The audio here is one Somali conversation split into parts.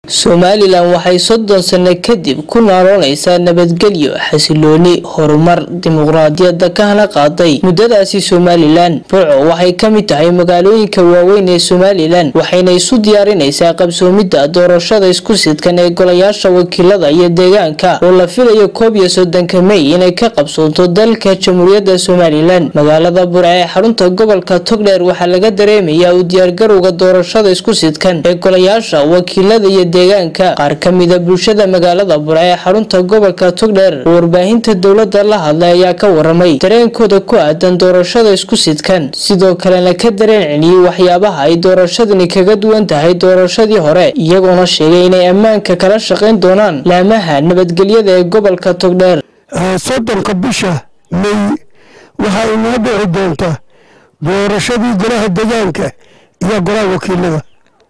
somalilan waxay soddon sano kadib ku naaloonaysaa nabadgelyo xasilooni horumar dimuqraadiyadda ka hana qaaday muddadaasi somalilan burco waxay ka mid tahay magaalooyinka waaweyn ee somalilan waxayna isu diyaarinaysaa qabsoomidda doorashada isku sidkan ee golayaasha wakiilada iyo deegaanka oo la filayo koob iyo soddonka mey inay ka qabsoonto dalka jamhuuriyadda somalilan magaalada burco ee xarunta gobolka togdheer waxaa laga dareemayaa u diyaargarowga doorashada isku sidkan ee golayaasha wakiilada iyo deegaanka qaar ka mida bulshada magaalada burco ee xarunta gobolka togdheer oo warbaahinta dowladda la hadlay ayaa ka waramay dareenkooda ku aadan doorashada isku sidkan sidoo kalena ka dareen celiyey waxyaabaha ay doorashadani kaga duwan tahay doorashadii hore iyagoona sheegay inay ammaanka kala shaqayn doonaan laamaha nabadgelyada ee gobolka togdheer soddonka bisha mey waxaa inoo dhici doonta doorashadii golaha deegaanka iyo golaha wakiilada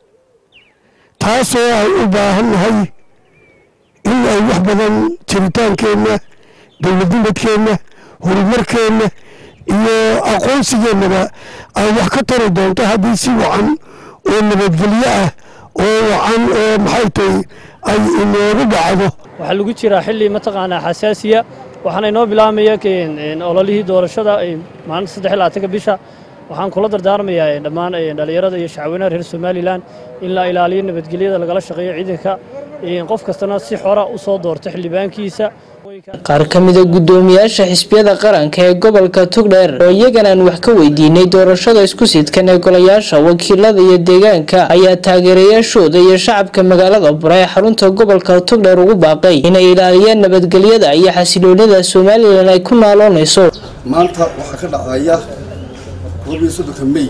taasoo ay u baahan nahay in ay wax badan jiritaankeenna dowladnimadkeenna horumarkeenna iyo aqoonsigeennaba ay wax ka tari doonto haddii si wacan oo nabadgelyo ah oo wacan oo maxay tahay ay inoogu dhacdo waxaa lagu jiraa xilli mataqaanaa xasaasiya waxaana inoo bilaabmaya ololihii doorashada maalinta saddex iyo labaatanka bisha waxaan kula dardaarmayaa dhammaan dhallinyarada iyo shacweynaha reer somalilan in la ilaaliyo nabadgelyada lagala shaqeeyo ciidanka qof kastana si xora u soo doorto xildhibaankiisa qaar ka mida guddoomiyaasha xisbiyada qaranka ee gobolka togdheer oo iyaganaan wax ka weydiinay doorashada isku sidkan ee golayaasha wakiilada iyo deegaanka ayaa taageerayaashooda iyo shacabka magaalada bura ee xarunta gobolka togdheer ugu baaqay inay ilaaliyaan nabadgelyada iyo xasiloonida somalilan ay ku naaloonayso maanta waxaa ka dhacaya koob iyo soddonka mey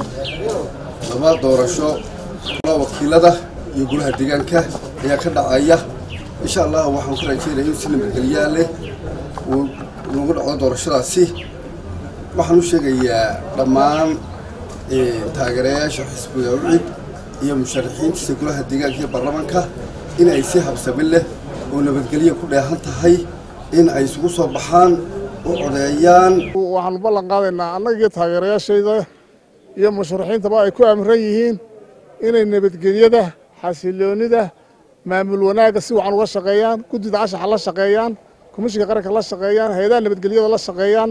laba doorasho golaha wakiilada iyo golaha deegaanka ayaa ka dhacaya insha allah waxaan ku rajeynaya in si nabadgelyaa leh uu noogu dhacdo doorashadaasi waxaan u sheegayaa dhammaan taageerayaasha xisbiga ucid iyo musharaxiintiisa golaha deegaanka iyo baarlamaanka in ay si habsami leh oo nabadgelya ku dheehan tahay in ay isugu soo baxaan u codeeyaan waxaanu ballan qaadaynaa annaga iyo taageerayaashayda iyo musharaxiintaba ay ku amiran yihiin inay nabadgelyada xasiloonida maamul wanaagga si wacan uga shaqeeyaan guddida cashaxa la shaqeeyaan komishinka qaranka la shaqeeyaan hay-adaha nabadgelyada la shaqeeyaan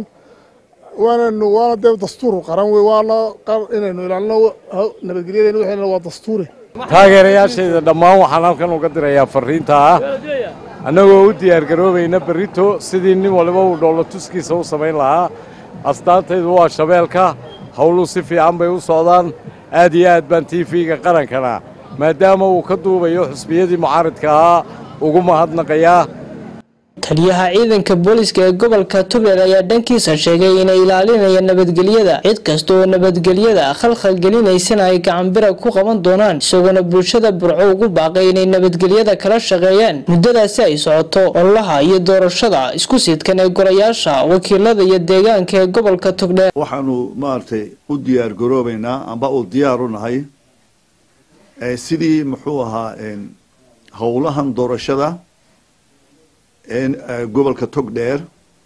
waananu waana dee dastuur qaran wey waana inaynu ilaalino nabadgelyadeen waxayna waa dastuuri taageerayaashayda dhammaan waxaan halkan uga dirayaa farriinta ah annagoo u diyaargaroobayna berrito sidii nin waliba uu dhoollo tuskiisa u samayn lahaa astaantaydu waa shabeelka howluu si fiican bay u socdaan aad iyo aad baan tiifiga qarankana maadaama uu ka duubayo xusbiyadii mucaaridka ahaa ugu mahadnaqayaa taliyaha ciidanka booliska ee gobolka togdheer ayaa dhankiisa sheegay inay ilaalinayaan nabadgelyada cid kasta oo nabadgelyada khalkhal gelinaysana ay gacanbira ku qaban doonaan isagoona bulshada burco ugu baaqay inay nabadgelyada kala shaqeeyaan muddadaasi ay socoto ololaha iyo doorashada isku sidkan ee golayaasha wakiilada iyo deegaanka ee gobolka togdheer waxaanu maaragtay u diyaar garoobaynaa amba u diyaar u nahay sidii muxuu ahaa howlahan doorashada gobolka togdheer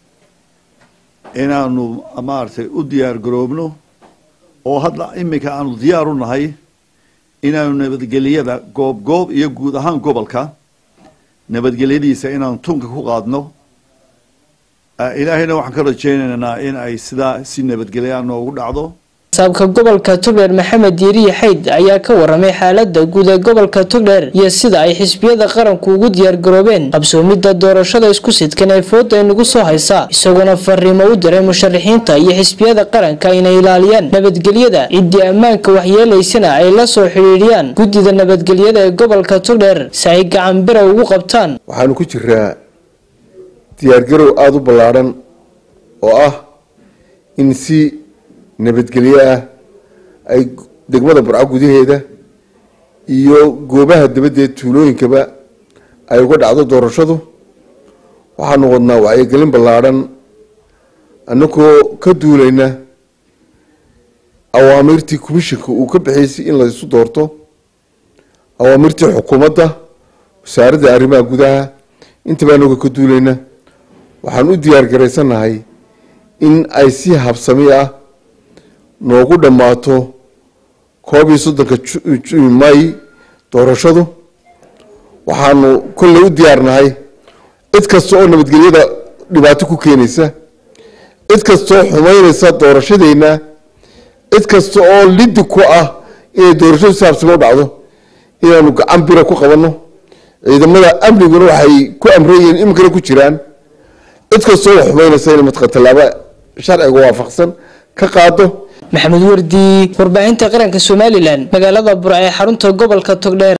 inaanu maaragtay u diyaar garoobno oo hadda iminka aanu diyaar u nahay inaanu nabadgelyada goob goob iyo guud ahaan gobolka nabadgelyadiisa inaanu tunka ku qaadno ilaahayna waxaan ka rajaynaynaa in ay sidaa si nabadgelya noogu dhacdo saabka gobolka togdheer maxamed diiriye xayd ayaa ka waramay xaalada guud ee gobolka togdheer iyo sida ay xisbiyada qaranku ugu diyaargaroobeen qabsoomidda doorashada isku sidkan ee fooda inagu soo haysa isagoona fariimo u diray musharaxiinta iyo xisbiyada qaranka inay ilaaliyaan nabadgelyada ciddii ammaanka waxyeelaysana ay la soo xidhiidhiyaan guddida nabadgelyada ee gobolka togdheer si ay gacanbira ugu qabtaan waxaanu ku jiraa diyaargarow aada u ballaadhan oo ah in si nabadgelyo ah ay degmada burco gudaheeda iyo goobaha dabadeed tuulooyinkaba ay uga dhacdo doorashadu waxaanu wadnaa wacyigelin ballaadhan annagoo ka duulayna awaamirtii komishinka uu ka bixaysay in laysu doorto awaamirtii xukuumadda wasaaradda arrimaha gudaha intaba annagoo ka duulayna waxaan u diyaar garaysannahay in ay si habsami ah noogu dhammaato koob iyo soddonka may doorashadu waxaanu kolley u diyaarnahay cid kasta oo nabadgelyada dhibaato ku keenaysa cid kasta oo xumaynaysa doorashadeenna cid kasta oo liddi ku ah inay doorashadu saabsamo u dhacdo inaanu gacan bira ku qabanno ciidamada amniguna waxay ku amran yihiin iminkana ku jiraan cid kasta oo xumaynaysa inay matqa tallaabo sharciga waafaqsan ka qaado maxamed wardi warbaahinta qaranka somalilan magaalada burca ee xarunta gobolka togdheer